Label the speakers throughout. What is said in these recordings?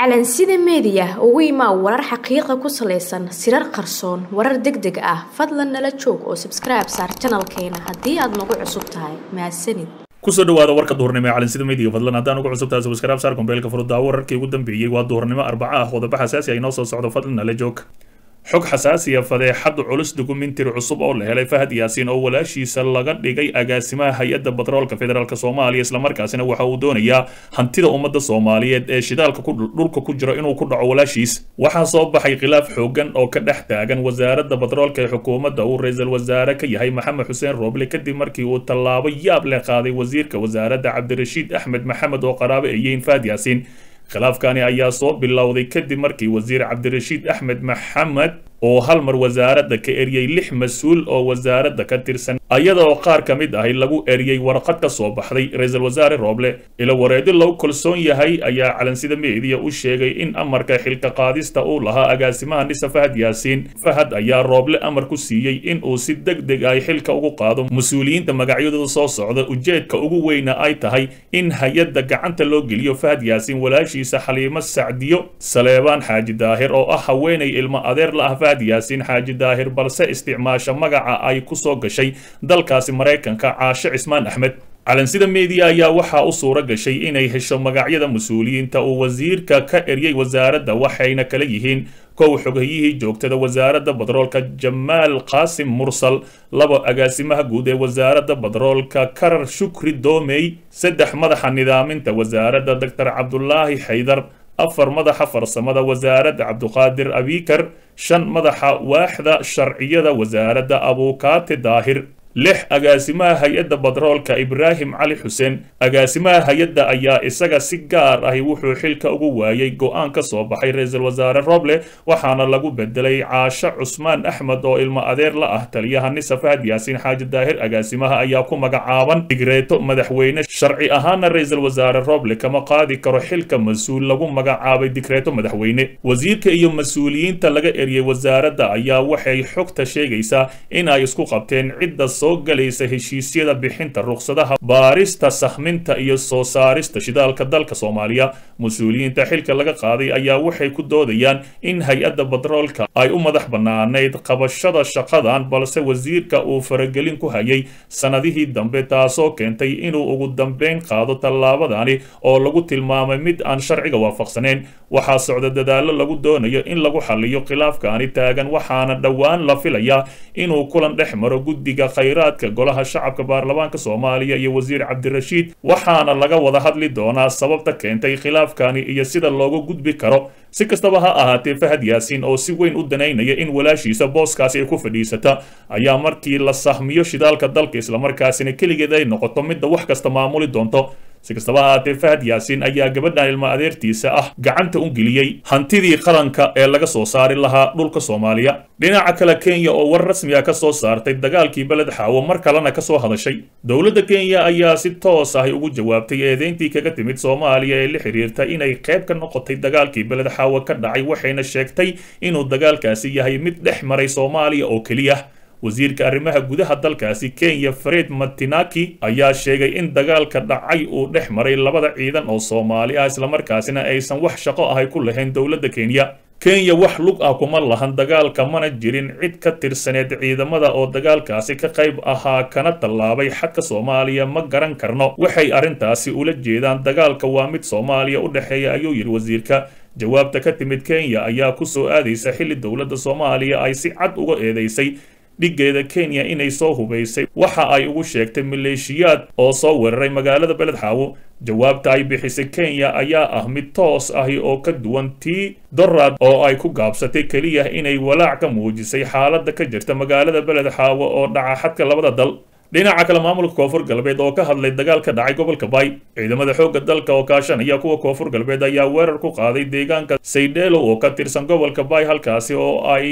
Speaker 1: calansida meediya ugu imaa warar xaqiiqa ku salaysan sirar qarsoon warar deg deg ah fadlan nala joog oo sabskribe saar janalkeena haddii aad nagu cusub tahay mahadsanid
Speaker 2: kusoo dhawaada warka duhurnimo ee calansida meediga fadlan haddaan ugu cusub tahay sabskribe saar kombeelka furudaawo wararkii ugu dambeeyey waa duhurnimo arbaca ah qodobo xasaasi ay noo soo socdo fadlan nala joog xog xasaasiya fadeexad culus dukumentiri cusub oo la helay fahad yaasiin oo walaashiisa laga dhigay agaasimaha hay-adda batroolka federaalk soomaaliya islamarkaasina waxa uu doonayaa hantida ummadda soomaaliyeed ee shidaalka dhulka ku jiro inuu ku dhaco walaashiis waxaa soo baxay khilaaf xoogan oo ka dhex taagan wasaaradda batroolka ee xukuumadda uu ra-iisul wasaare ka yahay maxamed xuseen rooble kadib markii uu tallaabo yaab leh qaaday wasiirka wasaaradda cabdirashiid axmed maxamed oo qaraabo ay yihiin fahad yaasiin khilaafkani ayaa soo bilowday kadib markii wasiir cabdirashiid axmed maxamed oo hal mar wasaaradda ka eriyey lix mas-uul oo wasaaradda ka tirsan ayada oo qaar ka mid ahi lagu eriyey warqad ka soo baxday ra-iisul wasaare rooble ilo wareedi lagu kalsoon yahay ayaa calansida meediya u sheegay in amarka xilka qaadista uu lahaa agaasimaha nisa fahad yaasiin fahad ayaa rooble amar ku siiyey in uu si deg deg ay xilka ugu qaado mas-uuliyiinta magacyadooda soo socda ujeedka ugu weyna ay tahay in hay-adda gacanta loo geliyo fahad yaasiin walaashiisa xaliimo sacdiyo saleebaan xaaji daahir oo ah haweenay ilmo adeer la ah yaasiin xaaji daahir balse isticmaasha magaca ay ku soo gashay dalkaasi maraykanka caashe cismaan axmed calansida meediya ayaa waxaa u suura gashay inay hesho magacyada mas-uuliyiinta uu wasiirka ka eryay wasaaradda waxayna kala yihiin kow xogahiyihii joogtada wasaaradda batroolka jamaal qaasim mursal labo agaasimaha guud ee wasaaradda batroolka karar shukri doomey saddex madaxa nidaaminta wasaaradda doctor cabdulaahi xaydar afar madaxa farsamada wasaaradda cabduqaadir abikar shan madaxa waaxda sharciyada wasaaradda abuukaate daahir lix agaasimaha hay-adda batroolka ibraahim cali xuseen agaasimaha hay-adda ayaa isaga si gaar ahi wuxuu xilka ugu waayey go-aan ka soo baxay ra-iisul wasaare roble waxaana lagu bedelay caasho cusmaan axmed oo ilmo adeer la ah taliyaha nisa fahad yaasiin xaaji daahir agaasimaha ayaa ku magacaaban digreeto madaxweyne sharci ahaana ra-iisul wasaare roble kama qaadi karo xilka mas-uul lagu magacaabay digreeto madaxweyne wasiirka iyo mas-uuliyiinta laga eriyey wasaaradda ayaa waxay xogta sheegaysaa in ay isku qabteen cidda soo galaysa heshiisyada bixinta ruqsadaha baarista sahminta iyo soo saarista shidaalka dalka soomaaliya mas-uuliyiinta xilka laga qaaday ayaa waxay ku doodayaan in hay-adda batroolka ay u madax bannaanayd qabashada shaqadan balse wasiirka uu faragelin ku hayay sanadihii dambe taasoo keentay inuu ugu dambeyn qaado tallaabadani oo lagu tilmaamay mid aan sharciga waafaqsaneyn waxaa socda dadaallo lagu doonayo in lagu xaliyo khilaafkaani taagan waxaana dhowaan la filayaa inuu kulan dhex maro guddiga khayraadka golaha shacabka baarlamaanka soomaaliya iyo wasiir cabdirashiid waxaana laga wada hadli doonaa sababta keentay khilaafkani iyo sida looga gudbi karo si kastaba ha ahaatee fahad yaasiin oo si weyn u danaynaya in walaashiisa booskaasi ay ku fadhiisata ayaa markii la sahmiyo shidaalka dalka islamarkaasina keligeed ay noqoto midda wax kasta maamuli doonto si kastaba ahaatee fahad yaasiin ayaa gabadhan ilmo adeertiisa ah gacanta u geliyey hantidii qaranka ee laga soo saari lahaa dhulka soomaaliya dhinaca kale kenya oo war rasmi ah ka soo saartay dagaalkii beled xaawo mar kalena ka soo hadashay dowladda kenya ayaa si toos ahi ugu jawaabtay eedeyntii kaga timid soomaaliya ee la xiriirta inay qayb ka noqotay dagaalkii beled xaawo ka dhacay waxayna sheegtay inuu dagaalkaasi yahay mid dhex maray soomaaliya oo keliya wasiirka arrimaha gudaha dalkaasi kenya fred matinaki ayaa sheegay in dagaalka dhacay uu dhex maray labada ciidan oo soomaali ah islamarkaasina aysan wax shaqo ahay ku lahayn dowladda kenya kenya wax lug ah kuma lahan dagaalka mana jirin cid ka tirsaneed ciidamada oo dagaalkaasi ka qayb ahaa kana tallaabay xadka soomaaliya ma garan karno waxay arrintaasi ula jeedaan dagaalka waa mid soomaaliya u dhexeeya ayuu yidhi wasiirka jawaabta ka timid kenya ayaa ku soo aadaysa xilli dowladda soomaaliya ay si cad uga eedeysay dhiggeeda kenya inay soo hubaysay waxa ay ugu sheegtay maleeshiyaad oo soo weeraray magaalada beled xaawo jawaabta ay bixisay kenya ayaa ah mid toos ahi oo ka duwan tii dorad oo ay ku gaabsatay keliya inay walaac ka muujisay xaaladda ka jirta magaalada beled xaawo oo dhaca xadka labada dal dhinaca kale maamulka koonfur galbeed oo ka hadlay dagaal ka dhacay gobolka bay ciidamada xoogga dalka oo kaashanaya kuwa koonfur galbeed ayaa weerar ku qaaday deegaanka saydheelo oo ka tirsan gobolka bay halkaasi oo ay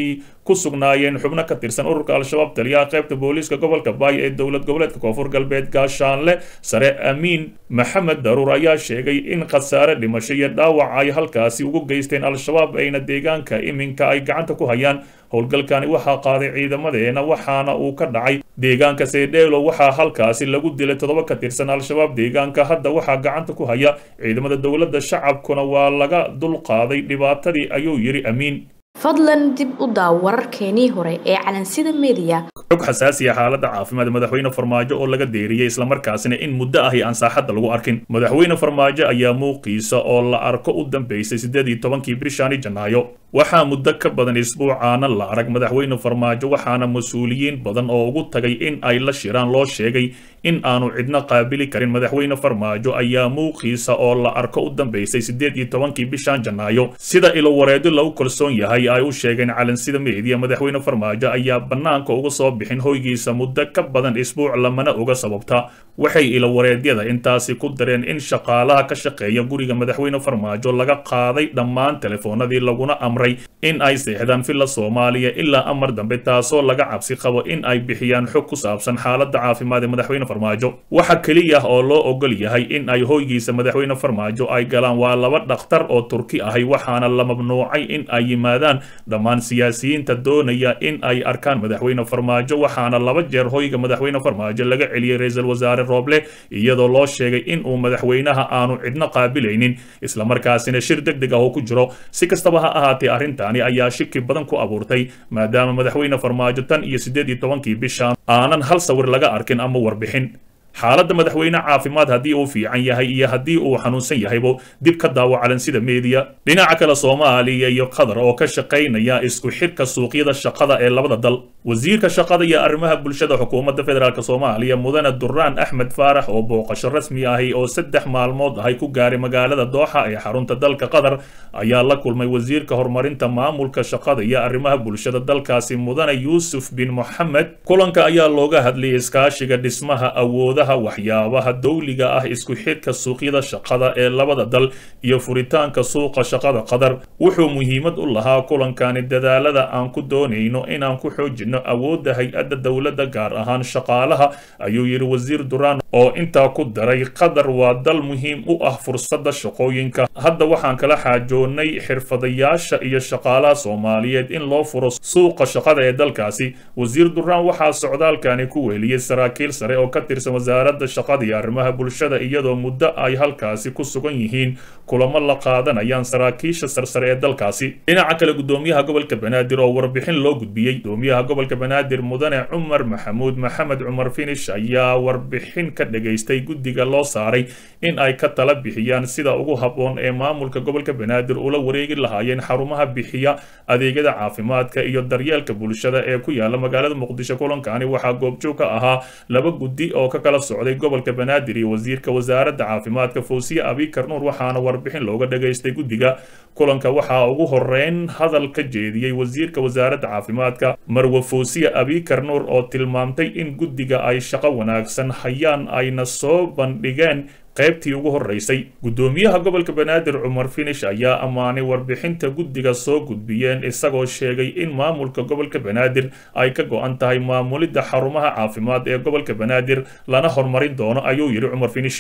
Speaker 2: ku sugnaayeen xubno ka tirsan ururka al-shabaab taliyaha qaybta booliiska gobolka baay ee dowlad goboleedka koonfur galbeed gaashaanle sare amiin maxamed daruur ayaa sheegay in khasaare dhimasho iyo dhaawac ay halkaasi ugu geysteen al-shabaab ayna deegaanka iminka ay gacanta ku hayaan howlgalkani waxaa qaaday ciidamadeena waxaana uu ka dhacay deegaanka seedheelo waxaa halkaasi lagu dilay toddoba ka tirsan al-shabaab deegaanka hadda waxaa gacanta ku haya ciidamada dowladda shacabkuna waa laga dulqaaday dhibaatadii ayuu yidhi amiin
Speaker 1: fadlan dib u daaw wararkeenii hore ee calansida mediya
Speaker 2: xog xasaasiya xaaladda caafimaad madaxweyne farmaajo oo laga deeriyey islamarkaasina in muddo ahi aan saaxadda lagu arkin madaxweyne farmaajo ayaa muuqiisa oo la arko u dambeysay siddeed iyo tobankii bishani janaayo waxaa muddo ka badan isbuucaana la arag madaxweyne farmaajo waxaana mas-uuliyiin badan oo ugu tagay in ay la shiraan loo sheegay in aanu cidna qaabili karin madaxweyne farmaajo ayaa muuqiisa oo la arko u dambeysay siddeed iyo tobankii bishan janaayo sida ilowareedo lagu kalsoon yahay ay u sheegeen calansida meediya madaxweyne farmaajo ayaa bannaanka uga soo bixin hoygiisa muddo ka badan isbuuc lamana uga sababta waxay ilowareedyada intaasi ku dareen in shaqaalaha ka shaqeeya guriga madaxweyne farmaajo laga qaaday dhammaan telefoonadii laguna amray in ay seexdaan villa soomaaliya ilaa amar dambe taasoo laga cabsi qabo in ay bixiyaan xog ku saabsan xaaladda caafimaad ee madaxweyne farmaajo waxa keliya oo loo ogol yahay in ay hoygiisa madaxweyne farmaajo ay galaan waa laba dhakhtar oo turki ahay waxaana la mamnuucay in ay yimaadaan dhammaan siyaasiyiinta doonaya in ay arkaan madaxweyne farmaajo waxaana laba jeer hoyga madaxweyne farmaajo laga celiyey ra-iisul wasaare rooble iyadoo loo sheegay in uu madaxweynaha aanu cidno qaabilaynin islamarkaasina shir deg deg ah oo ku jiro si kastaba ha ahaatee arrintaani ayaa shiki badan ku abuurtay maadaama madaxweyne farmaajo tan iyo siddeed iyo tobankii bishan aanan hal sawir laga arkin ama warbixin xaaladda madaxweyne caafimaad haddii uu fiican yahay iyo haddii uu xanuunsan yahaybo dib ka daawo calansida meediya dhinaca kale soomaaliya iyo qatar oo ka shaqaynaya isku xidhka suuqyada shaqada ee labada dal wasiirka shaqada iyo arrimaha bulshada xukuumadda federaalk soomaaliya mudane duraan axmed faarax oo booqasho rasmi ahi oo saddex maalmood ahay ku gaaray magaalada dooxa ee xarunta dalka qatar ayaa la kulmay wasiirka horumarinta maamulka shaqada iyo arrimaha bulshada dalkaasi mudane yuusuf bin moxamed kulanka ayaa looga hadlayay iskaashiga dhismaha awooda waxyaabaha dowliga ah isku xidhka suuqyada shaqada ee labada dal iyo furitaanka suuqa shaqada qatar wuxuu muhiimad u lahaa kulankani dadaalada aan ku doonayno inaan ku xoojino awoodda hay-adda dowladda gaar ahaan shaqaalaha ayuu yidhi wasiir duraan oo intaa ku daray qatar waa dal muhiim u ah fursadda shaqooyinka hadda waxaan kala xaajoonnay xirfadayaasha iyo shaqaalaha soomaaliyeed in loo furo suuqa shaqada ee dalkaasi wasiir duraan waxaa socdaalkani ku weeliyey saraakiil sare oo ka tirsan wasaaradda shaqada iyo arrimaha bulshada iyadoo muddo ay halkaasi ku sugan yihiin kulamo la qaadanayaan saraakiisha sarsare ee dalkaasi dhinaca kale gudoomiyaha gobolka banaadir oo warbixin loo gudbiyey gudoomiyaha gobolka banaadir mudane cumar maxamuud maxamed cumar finish ayaa warbixin ka dhageystay guddiga loo saaray in ay ka tala bixiyaan sida ugu habboon ee maamulka gobolka banaadir ula wareegi lahaayeen xarumaha bixiya adeegyada caafimaadka iyo daryeelka bulshada ee ku yaala magaalada muqdisho kulankani waxaa goobjoog ka ahaa laba guddi oo ka kala socday gobolka banaadir iyo wasiirka wasaaradda caafimaadka fawsiye abikar nuur waxaana warbixin looga dhageystay guddiga kulanka waxaa ugu horeyn hadal ka jeediyey wasiirka wasaaradda caafimaadka marwe fawsiye abikar nuur oo tilmaamtay in guddiga ay shaqo wanaagsan hayaan ayna soo bandhigeen qaybtii ugu horeysay gudoomiyaha gobolka banaadir cumar finish ayaa ammaanay warbixinta guddiga soo gudbiyeen isagoo sheegay in maamulka gobolka banaadir ay ka go-an tahay maamulidda xarumaha caafimaad ee gobolka banaadir lana horumarin doono ayuu yidhi cumar finish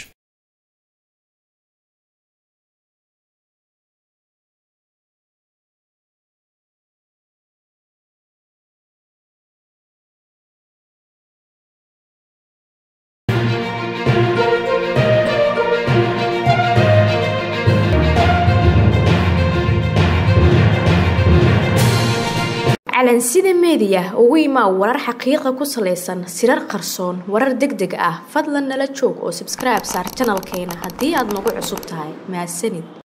Speaker 1: calansida meediya ugu imaa warar xaqiiqa ku salaysan sirar qarsoon warar deg deg ah fadlan nala joog oo sabskribe saar janalkeena haddii aad nagu cusub tahay mahadsanid